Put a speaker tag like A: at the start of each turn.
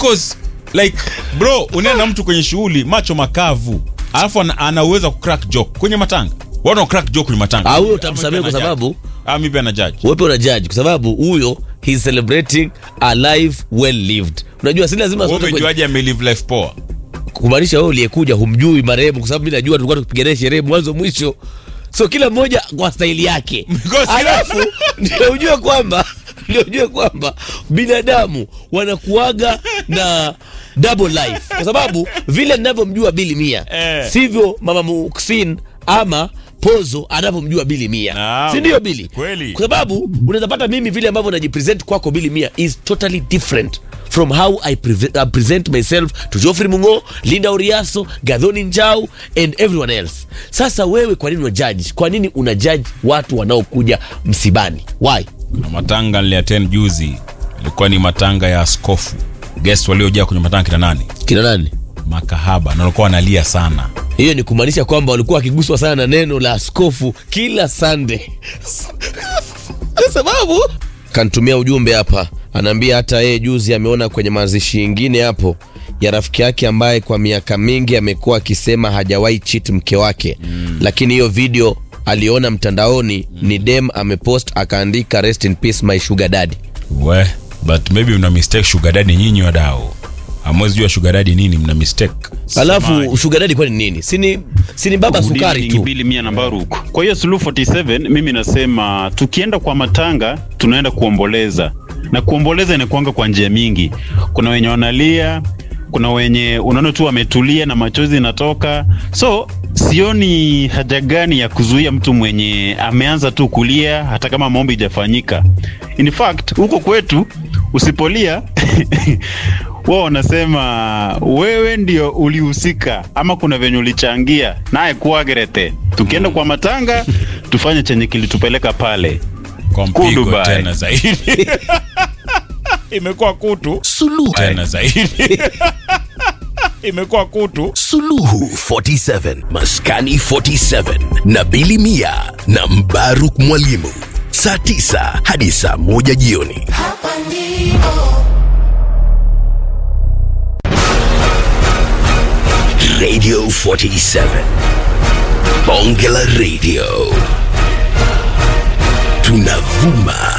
A: because like bro unaenda na mtu kwenye shughuli macho makavu alafu ana, ana uwezo wa kucrack joke kwenye matanga watu wana crack joke kwenye matanga
B: Ah, huyo
A: Ama
B: utamsamehe
A: mimi
B: kwa
A: pia na
B: sababu-
A: judge. ah mimi pia na judge
B: wepe una judge kwa sababu huyo he is celebrating a life well lived unajua si lazima
A: wewe
B: sote kwenye-
A: umejuaje ame live life poa
B: kumaanisha wewe uliyekuja humjui marehemu kwa sababu mi najua tulikuwa tukipigania sherehe mwanzo mwisho so kila mmoja kwa staili yake
A: Because kila-
B: alafu ndio ujue kwamba ndio ujue kwamba binadamu wanakuaga na double life kwa sababu vile ninavyomjua bili mia
A: Eh.
B: sivyo mama muksin ama pozo anavyomjua bili mia
A: Naam.
B: si ndio bili
A: Kweli.
B: kwa sababu unaweza pata mimi vile ambavyo najipresent kwako bili mia is totally different from how I, preve- I present myself to Geoffrey Mungo, Linda Uriaso, Gadhoni Njau and everyone else. Sasa wewe kwa nini unajudge? Kwa nini unajudge watu wanaokuja msibani? Why?
A: na matanga niliattend juzi ilikuwa ni matanga ya askofu guest waliojaa kwenye matanga kina nani
B: Kina nani?
A: makahaba na walikuwa wanalia sana
B: Hiyo ni kumaanisha kwamba walikuwa wakiguswa sana na neno la askofu kila Sunday. Kwa sababu kantumia ujumbe hapa, anaambia hata yeye juzi ameona kwenye mazishi ingine hapo ya rafiki yake ambaye kwa miaka mingi amekuwa akisema hajawahi cheat mke wake mm. lakini hiyo video aliona mtandaoni mm. ni dem amepost akaandika rest in peace my sugar daddy.
A: we but maybe mna mistake sugar daddy nyinyi wadau amwezi jua sugar daddy nini mna mistake
B: Alafu
A: Samaji.
B: sugar daddy kwani nini? Sini sini baba sukari tu.
C: bili mia na Baruku. Kwa hiyo Suluhu 47 mimi nasema tukienda kwa matanga tunaenda kuomboleza, na kuomboleza inakuanga kwa njia mingi. Kuna wenye wanalia, kuna wenye unaona tu wametulia na machozi inatoka, so sioni haja gani ya kuzuia mtu mwenye ameanza tu kulia hata kama maombi ijafanyika. In fact huko kwetu usipolia wao wanasema wewe ndio ulihusika ama kuna venye ulichangia naye kuagerete tukienda kwa matanga tufanye chenye kilitupeleka pale
A: kwa mpigo
C: Kudubai.
A: tena zaidi imekuwa kutu
D: Suluhu.
A: tena zaidi imekuwa kutu
D: Suluhu 47 Maskani 47 na Bili Mia na Mbaruk Mwalimu saa 9 hadi saa moja jioni.
E: Hapa ndipo
D: Radio 47 Bonge la Radio tunavuma